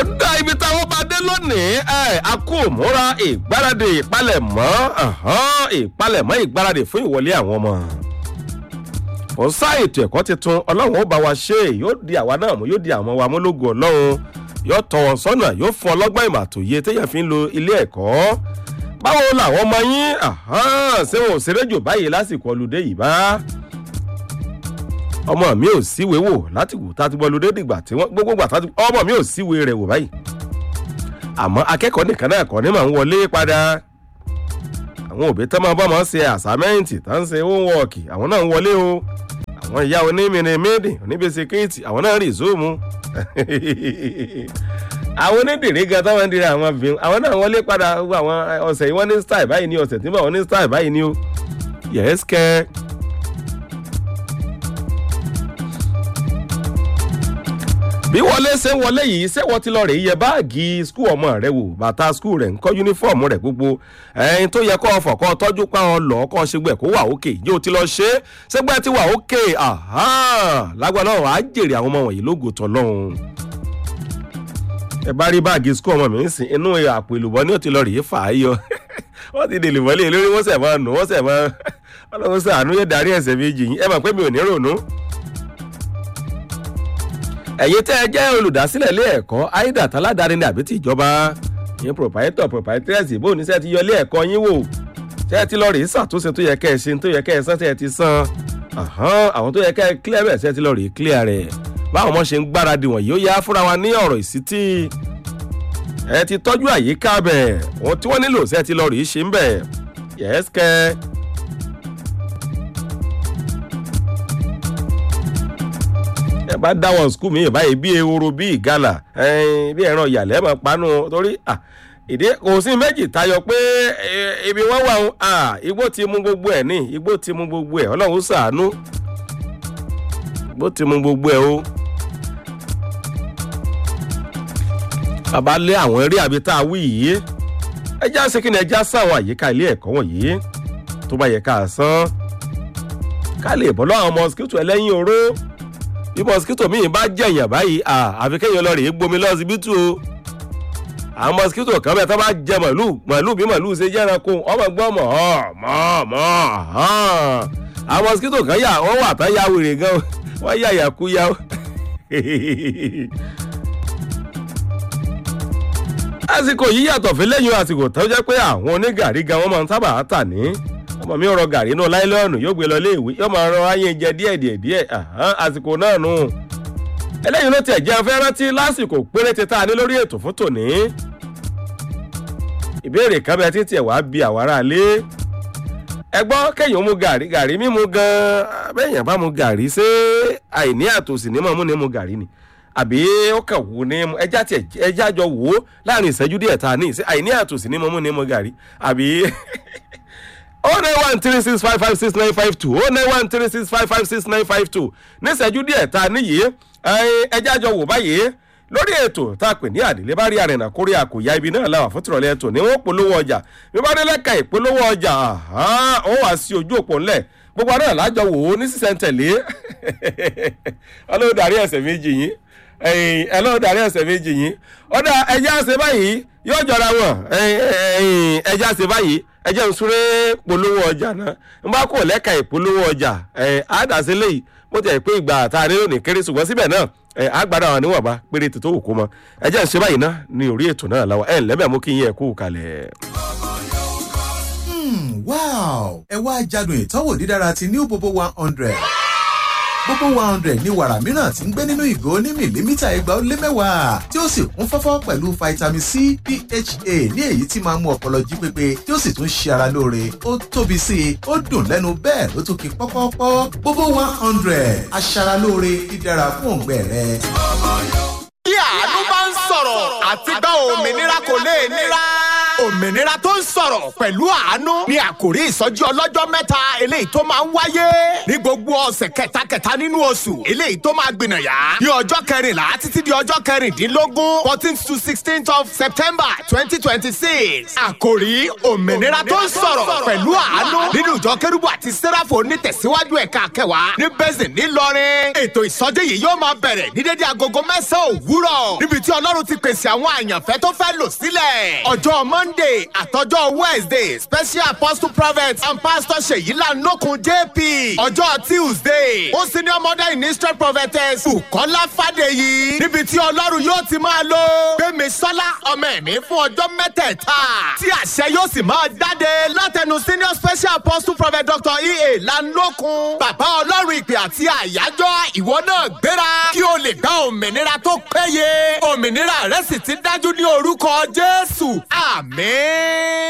ó dá ibi táwọn bá dé lónìí ẹ a kú òmúra ìgbáradì ìpalẹ̀mọ́ ọ̀hán, ìpalẹ̀mọ́ ìgbáradì fún ìwọlé àwọn ọmọ kò sá ètò ẹ̀kọ́ tuntun ọlọ́run ó bá wa ṣe yóò di àwa náà mú yóò di àwọn wa mú lógo ọlọ́run yóò tọ́ wọn sọ́nà yóò fún ọlọ́gbọ́n ìmọ̀ àtòye téèyàn fi ń lo ilé ẹ̀kọ́ báwo làwọn ọmọ yín ahán, ṣé wọn ò ṣeré jù báyìí lásìkò ọlùdé yìí bá ọmọ mi ò síwèé wò láti wò tá a ti bọ́ ọlùdé dìgbà tí wọ́n gbogbo gbà tá a ti ọmọ mi ò síwèé rẹ̀ wò báyìí àmọ́ akẹ́kọ̀ọ́ nìkan náà kọ́ ni màá ń wọlé padà àwọn òbí tẹ́ máa bọ́ máa ń ṣe àsámẹ́ǹtì tá ń ṣe homework àwọn náà ń wọlé o àwọn ìyá onímìnrin méèdì oníbẹ̀sẹ̀kẹ́ẹ̀tì àwọn náà rí zoom àwọn onídìrí gan táwọn ń dira àwọn obìnrin àwọn náà wọlé padà gbogbo àwọn ọ̀sẹ̀ yìí wọ́n ní style báyìí ní ọ̀sẹ̀ tí wọ́n ní style báyìí ní o yes kẹ́. bí wọlé ṣe ń wọlé yìí ṣé wọ́n ti lọ rè yẹ báàgì skul ọmọ rẹ wò bàtà skul rẹ̀ ń kọ́ yúnífọ̀mù rẹ̀ gbogbo ẹyin tó yẹ kọ́ ọfọ̀ kọ́ tọ́jú pa ọ lọ́ kọ́ ṣègbè kó wà òkè yóò ti lọ ṣe é ṣégbẹ́ ti wà òkè lágbára náà wàá jèrè àwọn ọmọ wọ̀nyí lógo tọ́lọ́hún ẹ bá rí báàgì skul ọmọ mi ń sìn inú àpò ìlùbọ́ ní ó ti lọ rèé fà á yọ wọ́n ti dèlè mọ́lẹ̀ lórí wọ́n sẹ̀ máa nù wọ́n sẹ̀ máa ọlọ́run sàánú yóò darí ẹ̀sẹ̀ méjì yín ẹ mọ̀ pé mi ò ní rònú ẹ̀yin tẹ́ ẹ jẹ́ olùdásílẹ̀ ilé ẹ̀kọ́ aida taládàáni ní àbí tí ìjọba yín proprietor proprietress bó ní sẹ́ ti yọ ilé ẹ̀kọ́ yín wò tẹ́ ẹ ti lọ rèé ṣàtúnṣe tó yẹ kẹ́ ẹ ṣe tó yẹ kẹ́ ẹ san tẹ́ ẹ ti san àwọn tó yẹ kẹ́ ẹ clear bẹ̀ sẹ́ ti lọ rèé clear rẹ̀ báwọn ọmọ ṣe ń gbáradì wọ̀nyí ó yá fúnra wa ní ọ̀rọ̀ ìsítí ẹ ti tọ́jú àyíká bẹ̀ ohun tí wọ́n nílò sẹ́ ti lọ rèé ṣe ń bẹ̀ yẹ́sìkẹ́ ẹ bá dáwọn skul mi báyìí bí ehoro bí ìgalà bí ẹran ìyàlẹ́ mọ̀ panu torí ìdí kò sí méjì tayọ pé ibi wọ́n wà ń igbó ti mú gbogbo ẹ̀ ní igbó ti mú gbogbo ẹ̀ ọlọ́run sàánú igbó ti mú gbogbo ẹ̀ o. bàbá lé àwọn eré àbí tá a wí yìí ẹjá ṣe kí ni ẹjá sáwọn àyíká ilé ẹ̀kọ́ wọ̀nyí tó bá yẹ ká san ká lè bọ́ lọ́wọ́ àwọn mosquito ẹlẹ́yin oró bí mosquito míì bá jẹ̀yàn báyìí àfi kéèyàn lọ rèé gbomi lọ́sibítù o àwọn mosquito kan bẹ́ẹ̀ tó bá jẹ màlúù màlúù bí màlúù ṣe jẹ́ran kó ọmọ gbọ́ mọ̀ ọ́ mọ́ mọ́ àwọn mosquito kan yà wọ́n wà tán ya wèrè gan wọ́n yà yà kú yá. àsìkò yìí yàtọ̀ fún lẹ́yìn àsìkò tó jẹ́ pé àwọn onígàrí gan wọ́n máa ń sábà tà ní ọmọ mi rọ gàrí inú láìlọ́ọ̀nù yóò gbé lọ ilé ìwé yóò máa rọ ayé jẹ díẹ̀ díẹ̀ díẹ̀ àsìkò náà nù. eléyìí ló tiẹ̀ jẹ́ fẹ́ rántí lásìkò péréte tá a ní lórí ètò fún tòní. ìbéèrè kan bẹ títí ẹ̀ wá bí àwárà lé. ẹ gbọ́ kéèyàn mu gàrí gàrí mímu gan-an bẹ́ẹ̀yàn bá mu gàrí ṣé àìní àtòsí ní mọ̀mú ni mu gàrí ni àbí ó kàn wò ní ẹjá tiẹ̀ ẹjá jọ wò ó láàrin ìṣẹ́jú díẹ̀ tá a ní àìní àtòsí ní mọ̀mú ni mu gàrí àbí oh nine one three six five five six nine five two oh nine one three six five five six nine five two níṣẹ́jú díẹ̀ ta níyì ẹjẹ́ àjọ wò báyìí lórí ètò tá a pè ní àdìlé bá rí àrìnà kórè àkòyá ibi náà làwà fún tìrọ̀lẹ́ ètò ní wọ́n polówó ọjà bí wọ́n dé lẹ́ka ìpolówó ọjà ó wà sí ojú òpó ńlẹ̀ gbogbo náà lájọ wò ó ní sísẹ̀ntẹ̀lé ọlọ́run darí ẹ̀sẹ̀ méjì yín ẹlọ́run darí ẹ̀sẹ̀ méjì yín ọ̀dà ẹjẹ́ àṣẹ báyìí yóò jọra wọn ẹjẹ́ àṣẹ báyìí ẹ jẹ́ n súré polówó ọjà náà n bá kò lẹ́ka ìpolówó ọjà ẹ̀ àdàsí léyìí mo tẹ̀ pé ìgbà tá a nílò ní kéré ṣùgbọ́n síbẹ̀ náà ẹ̀ àgbàdo àwọn níwọ̀nba péré tó wù kó mọ ẹ jẹ́ n ṣe báyìí náà ní orí ètò náà láwa ẹ̀ lẹ́bẹ̀ mú kí n yẹ kú kalẹ̀. wow ẹ wá jádùn ìtọ́wò dídára ti new bobo one hundred gbogbo one hundred ní wàrà mìíràn tí ń gbé nínú ìgò ní mìlímítà ẹgbàá ó lé mẹ́wàá tí ó sì kún fọ́fọ́ pẹ̀lú vitamin c pha ní èyí tí máa ń mú ọpọlọ jí pépé tí ó sì tún ṣe ara lóore ó tóbi sí i ó dùn lẹ́nu bẹ́ẹ̀ ló tún kí pọ́pọ́pọ́ gbogbo one hundred aṣaralóore dídára fún òǹgbẹ rẹ. bí àánú bá ń sọ̀rọ̀ àti gbọ́ òmìnira kò lè nira òmìnira tó ń sọ̀rọ̀ pẹ̀lú àánú ní àkòrí ìsọjí ọlọ́jọ́ mẹ́ta eléyìí tó máa ń wáyé ní gbogbo ọ̀sẹ̀ kẹtàkẹta nínú oṣù eléyìí tó máa gbìnàyà ní ọjọ́ kẹrìnlá títí di ọjọ́ kẹrìndínlógún fourteen to sixteen of september twenty twenty six àkòrí òmìnira tó ń sọ̀rọ̀ pẹ̀lú àánú nínú ìjọ kérúbù àti sẹ́ráfò onítẹ̀síwájú ẹ̀ka kẹwàá ní bẹ́sẹ̀ ńìlọrin ètò ìsọjí yìí yóò máa bẹ̀rẹ̀ ní dédé agogo mẹ́sàn-án òwúrọ̀ níbi tí ọlọ́run ti pèsè àwọn àyànfẹ́ tó fẹ́ lò sílẹ̀ ọjọ́ monday àtọjọ́ wednesday special apostle prophet and pastor ṣèyí lánàkùn jp ọjọ́ tuesday ó sì ní ọmọdé ministry prophetess bukola fàdèyí níbi tí ọlọ́run yóò ti máa lo gbẹmí sọlá ọmọ ẹ̀mí fún ọjọ́ mẹ́tẹ̀ẹ̀ta tí àṣẹ yóò sì máa jáde látẹnu senior special apostle prophet dr ea lánàkùn bàbá ọlọ́run ìpè àti àyájọ́ ìwọ náà gbéra kí o lè gba òmìnira tó péye òmìnira rẹ sì ti dájú ní orúkọ jésù àmín.